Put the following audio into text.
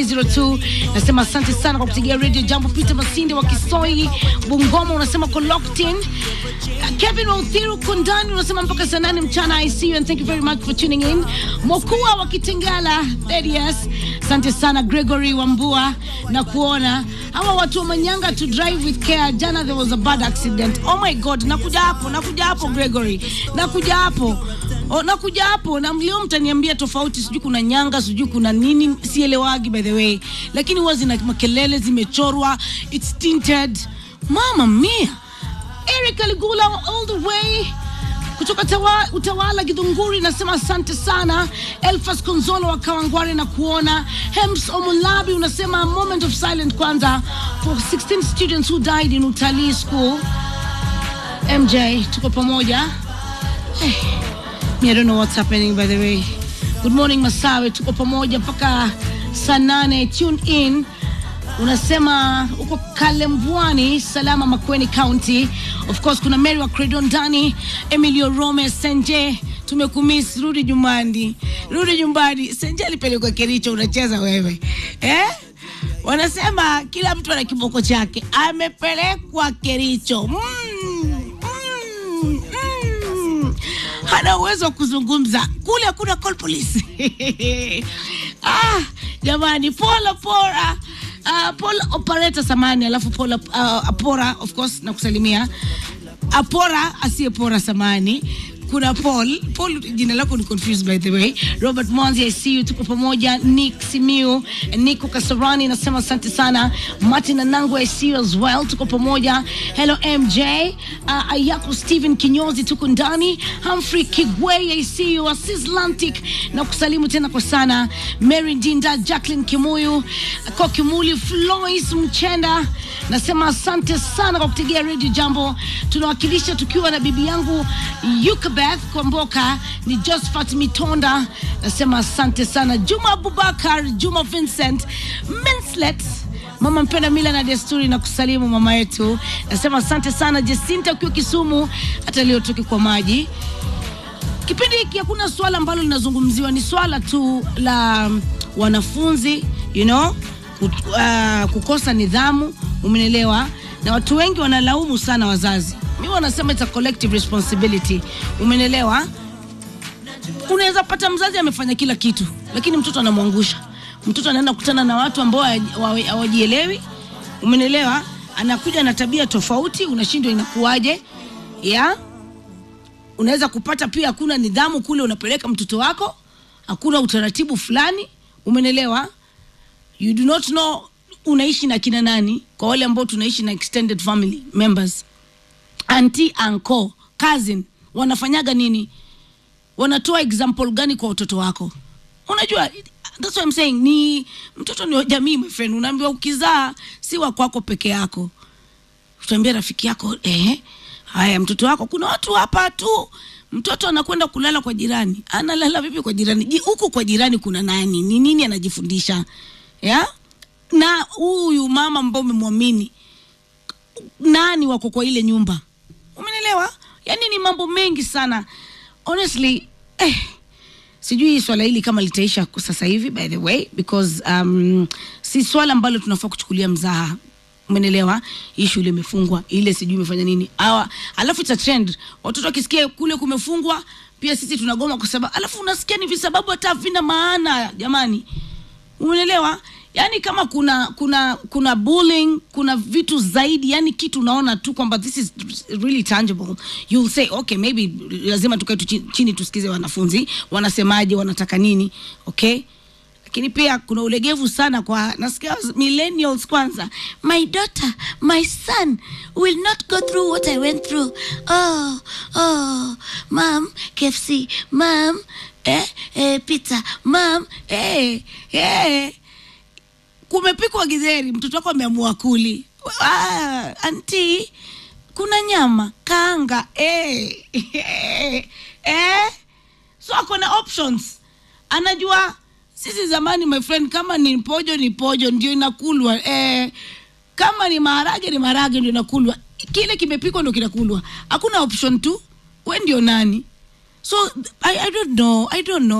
02 nasema asante sana kwa kupigia radio jambo peter masinde wa kisoi bungoma unasema ko locked in kevin wauthiru kundani unasema mpaka saa nane mchana i see you and thank you very much for tuning in mokua wa kitengala yes asante sana gregory wambua na kuona hawa watu wa manyanga to drive with care jana there was a bad accident oh my god nakuja hapo nakuja hapo gregory nakuja hapo O, nakuja hapo na mlio mtaniambia tofauti, sijui kuna nyanga, sijui kuna nini, sielewagi by the way, lakini huwa zina makelele, zimechorwa, it's tinted. Mama mia, Eric Aligula all the way kutoka tawa, Utawala Githunguri, nasema asante sana. Elfas Konzolo wa Kawangware na kuona. Hems Omulabi unasema a moment of silence kwanza for 16 students who died in Utalii School. MJ, tuko pamoja. Hey. I don't know what's happening by the way. Good morning Masawe, tuko pamoja mpaka saa nane. Tune in. Unasema uko Kalembwani, Salama, Makueni County. Of course kuna Mary wa Credon ndani, Emilio Rome, Senje tumekumiss, rudi nyumbani, rudi nyumbani. Senje alipelekwa Kericho, unacheza wewe eh? Wanasema kila mtu ana kiboko chake, amepelekwa Kericho. mm, mm, mm hana uwezo wa kuzungumza kule, hakuna call police ah, jamani, pola pora uh, pola operator samani, alafu pola uh, apora of course na kusalimia apora asiyepora samani kuna Paul. Paul, jina lako ni confused by the way. Robert Mwanzi, I see you, tuko pamoja. Nick Simiu, Nico Kasarani nasema asante sana. Martin Anangu, I see you as well, tuko pamoja. Hello MJ, uh, Ayako Steven Kinyozi, tuko ndani. Humphrey Kigwei, I see you. Assis Lantic na kusalimu tena kwa sana. Mary Dinda, Jacqueline Kimuyu, Kokimuli, Flois Mchenda, nasema asante sana kwa kutegea Radio Jambo. Tunawakilisha tukiwa na bibi yangu Yuka Beth Kwamboka ni Josephat Mitonda, nasema asante sana. Juma Abubakar, Juma Vincent Minslet, mama mpenda mila na desturi na kusalimu mama yetu, nasema asante sana. Jacinta ukiwa Kisumu, hata leo toki kwa maji. Kipindi hiki hakuna swala ambalo linazungumziwa, ni swala tu la wanafunzi you know, kut, uh, kukosa nidhamu, umenielewa, na watu wengi wanalaumu sana wazazi mi wanasema it's a collective responsibility umenelewa unaweza pata mzazi amefanya kila kitu lakini mtoto anamwangusha mtoto anaenda kukutana na watu ambao hawajielewi umenelewa anakuja na tabia tofauti unashindwa inakuwaje ya unaweza kupata pia hakuna nidhamu kule unapeleka mtoto wako hakuna utaratibu fulani umenelewa you do not know unaishi na kina nani kwa wale ambao tunaishi na extended family members anti anko cousin wanafanyaga nini wanatoa example gani kwa watoto wako unajua that's what I'm saying ni mtoto ni jamii my friend unaambiwa ukizaa si wa kwako peke yako utaambia rafiki yako eh haya mtoto wako kuna watu hapa tu mtoto anakwenda kulala kwa jirani analala vipi kwa jirani huku kwa jirani kuna nani ni nini anajifundisha ya na huyu mama ambao umemwamini nani wako kwa ile nyumba umenelewa yani ni mambo mengi sana honestly eh, sijui swala hili kama litaisha sasa hivi by the way because um, si swala ambalo tunafaa kuchukulia mzaha umenelewa hii shule imefungwa ile sijui imefanya nini awa alafu ita trend watoto wakisikia kule kumefungwa pia sisi tunagoma kwa sababu alafu unasikia ni visababu hata vina maana jamani umenelewa yani kama kuna kuna kuna bullying kuna vitu zaidi yani kitu unaona tu kwamba this is really tangible you'll say okay maybe lazima tukae tu chini tusikize wanafunzi wanasemaje wanataka nini okay lakini pia kuna ulegevu sana kwa nasikia millennials kwanza my daughter my son will not go through what i went through oh oh mam kfc mam eh, eh, pizza mam eh, eh kumepikwa githeri, mtoto wako ameamua kuli. Ah, anti, kuna nyama kaanga eh, eh, eh. So ako na options, anajua sisi zamani, my friend, kama ni pojo ni pojo ndio inakulwa eh, kama ni maharage ni maharage ndio inakulwa, kile kimepikwa ndio kinakulwa, hakuna option tu. We ndio nani? So I, I don't know, I don't know.